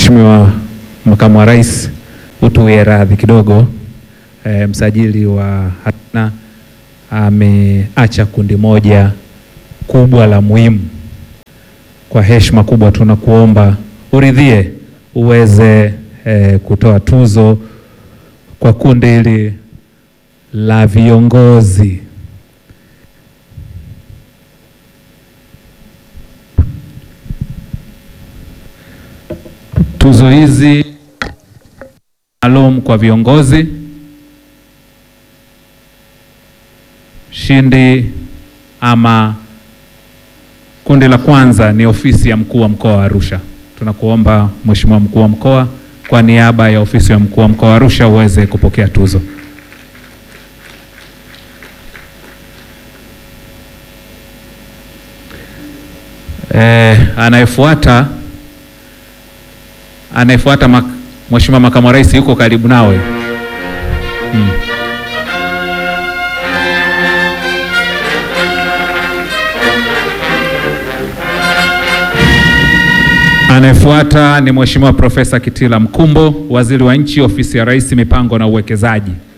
Mheshimiwa Makamu wa Rais, utuwie radhi kidogo. E, msajili wa hazina ameacha kundi moja kubwa la muhimu. Kwa heshima kubwa tunakuomba uridhie uweze e, kutoa tuzo kwa kundi hili la viongozi. Tuzo hizi maalum kwa viongozi. Mshindi ama kundi la kwanza ni ofisi ya mkuu wa mkoa wa Arusha. Tunakuomba Mheshimiwa mkuu wa mkoa, kwa niaba ya ofisi ya mkuu wa mkoa wa Arusha uweze kupokea tuzo. Eh, anayefuata anayefuata mak Mheshimiwa Makamu wa Rais yuko karibu nawe. Hmm. Anayefuata ni Mheshimiwa Profesa Kitila Mkumbo, Waziri wa Nchi, Ofisi ya Rais, Mipango na Uwekezaji.